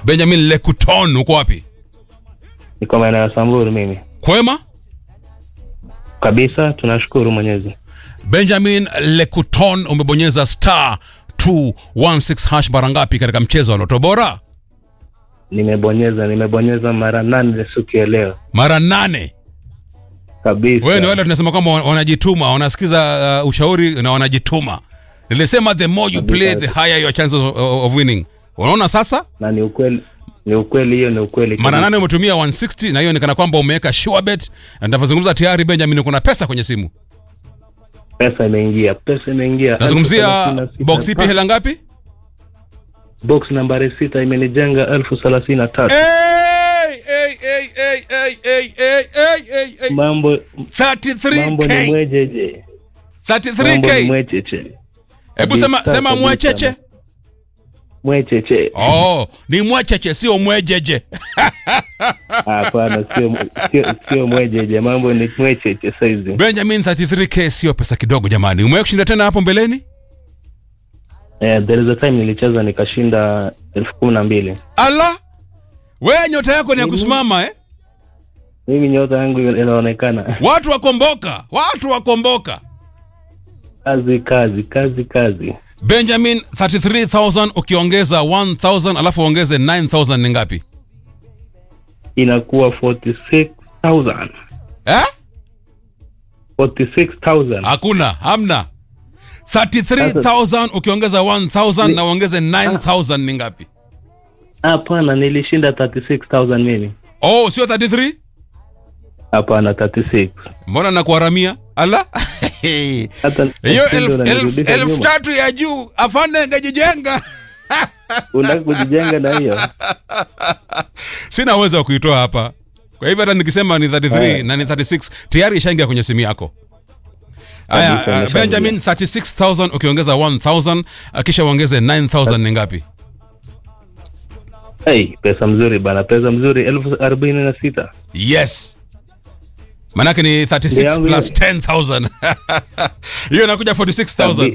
benjamin lekuton uko wapi Niko maeneo ya Samburu mimi. kwema Kabisa tunashukuru Mwenyezi. benjamin lekuton umebonyeza star 216 hash mara ngapi katika mchezo wa loto bora Nimebonyeza nimebonyeza mara nane siku ya leo. mara nane Kabisa. wewe ni wale tunasema kwamba wanajituma wanasikiza uh, ushauri na wanajituma nilisema the more you Kabisa. play the higher your chances of, of winning unaona sasa na ni ukweli ni ukweli hiyo ni ukweli. mara kabisa. nane umetumia 160 na hiyo ni kana kwamba umeweka sure bet na nitavyozungumza tayari benjamin kuna pesa kwenye simu Pesa imeingia. Pesa imeingia. nazungumzia Elfu thelathini na sita. box ipi hela ngapi Box nambari sita imenijenga elfu thelathini na tatu. Hey, hey, hey, hey, hey, hey, hey, hey, hey, hey. Mambo mambo ni 33k mwejeje. Mambo ni 33k mwecheche. hebu sema Kabisa, sema kabisa. mwecheche Mwecheche. oh ni mwecheche sio mwejeje Hapana, sio sio sio mwejeje. Mambo ni mwecheche saizi. benjamin 33k sio pesa kidogo jamani umewahi kushinda tena hapo mbeleni Eh, there is a time nilicheza nikashinda elfu kumi na mbili. ala wewe nyota yako ni ya kusimama eh Mimi nyota yangu inaonekana watu wakomboka watu wakomboka kazi kazi kazi kazi. benjamin 33000 ukiongeza 1000 alafu uongeze 9000 ni ngapi Inakuwa 46,000. eh 46,000. hakuna hamna 33000 ukiongeza 1000 na uongeze 9000 ni ngapi Hapana, nilishinda 36,000 mimi. oh sio 33 Hapana, 36. mbona nakuharamia ala Hata hiyo ndio elfu- elfu unanirudisha elfu nyuma. tatu ya juu afande ngajijenga Unataka kujijenga na hiyo? sina uwezo wa kuitoa hapa kwa hivyo hata nikisema ni 33 Aya. na ni 36 tayari ishaingia kwenye simu yako Kabisa, haya uh, imeshaingia. benjamin 36000 ukiongeza 1000 uh, kisha uongeze 9000 ni ngapi Hey, pesa mzuri bana, pesa mzuri elfu arobaini na sita. yes manake ni 36 Ndio yangu plus hiyo. 10000 hiyo inakuja 46000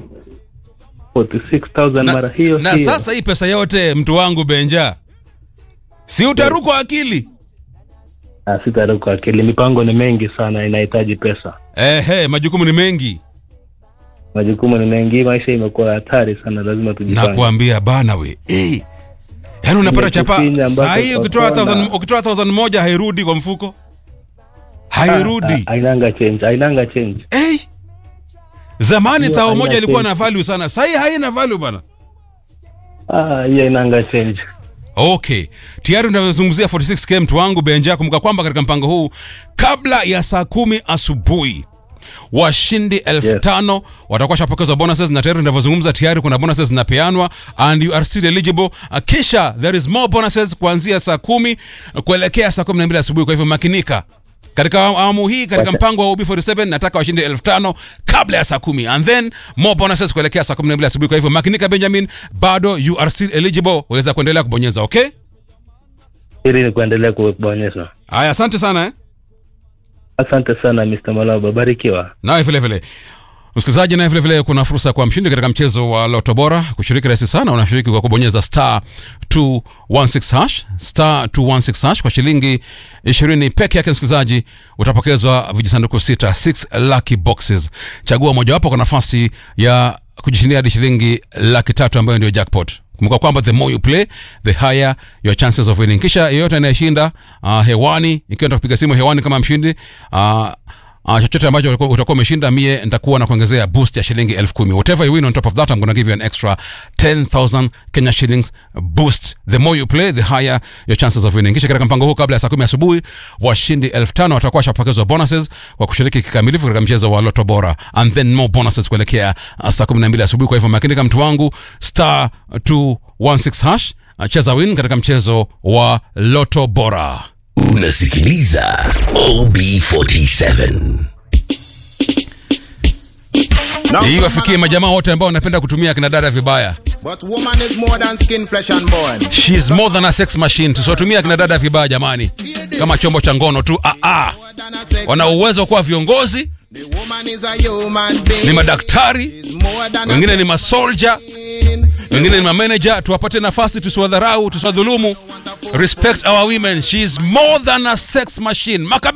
46,000 na, mara hiyo na hiyo. sasa hii pesa yote mtu wangu benja si utarukwa akili Ah, sitaruka akili. Mipango ni mengi sana, inahitaji pesa. ehe majukumu ni mengi Majukumu ni mengi, maisha imekuwa hatari sana, lazima tujipange. nakuambia bana we eh. yaani unapata chapa kipindi ambacho saa hii ukitoa kwa thousand- kona- ukitoa thousand moja hairudi kwa mfuko hairudi Ah, Ainanga change, ainanga change. hey. zamani Hiyo thao haina moja ilikuwa change. na value sana sahii haina value bana Ah, hiyo ainanga change. okay tayari unavyozungumzia 46k mtu wangu benja kumbuka kwamba katika mpango huu kabla ya saa kumi asubuhi washindi elfu Yes. tano watakuwa shapokezwa bonuses na tayari tunavyozungumza tayari kuna bonuses zinapeanwa and you are still eligible Uh, kisha there is more bonuses kuanzia saa kumi uh, kuelekea saa kumi na mbili asubuhi kwa hivyo makinika katika awamu hii katika Wacha- mpango wa UB47 nataka washinde elfu tano kabla ya saa kumi and then more bonuses kuelekea saa kumi na mbili asubuhi kwa hivyo makinika benjamin bado you are still eligible waweza kuendelea kubonyeza okay Hili ni kuendelea kubonyeza. haya asante sana eh? Asante sana Mr. Malaba, barikiwa. nawe vile vile msikilizaji naye vile vile kuna fursa kwa mshindi katika mchezo wa loto bora kushiriki rahisi sana unashiriki kwa kubonyeza star 216 hash star 216 hash kwa shilingi 20 peke yake msikilizaji utapokezwa vijisanduku sita 6 lucky boxes chagua mojawapo kwa nafasi ya kujishindia hadi shilingi laki tatu ambayo ndio jackpot kumbuka kwamba the more you play the higher your chances of winning kisha yeyote anayeshinda uh, hewani ikiwa nitakupiga simu hewani kama mshindi uh, Uh, chochote ambacho utakuwa- utakuwa umeshinda mie nitakuwa na kuongezea boost ya shilingi elfu kumi whatever you win on top of that I'm gonna give you an extra 10000 Kenya shillings boost the more you play the higher your chances of winning kisha katika mpango huu kabla ya saa kumi asubuhi washindi elfu tano watakuwa washapokezwa bonuses kwa kushiriki kikamilifu katika mchezo wa loto bora and then more bonuses kuelekea uh, saa kumi na mbili asubuhi kwa hivyo makinika mtu wangu star 216 hash uh, cheza win katika mchezo wa loto bora Unasikiliza OB47. hii wafikie majamaa wote ambao wanapenda kutumia kina dada vibaya But woman is more than skin, flesh and bone. She's more than a sex machine. Tusiwatumia kina dada vibaya jamani, kama chombo cha ngono tu. Ah, ah. More than a sex. Wana uwezo wa kuwa viongozi, The woman is a human being. ni madaktari, Is more than a wengine sex ni masoldier, machine. wengine ni mameneja tuwapate nafasi tusiwadharau tusiwadhulumu respect our women she is more than a sex machine Makabe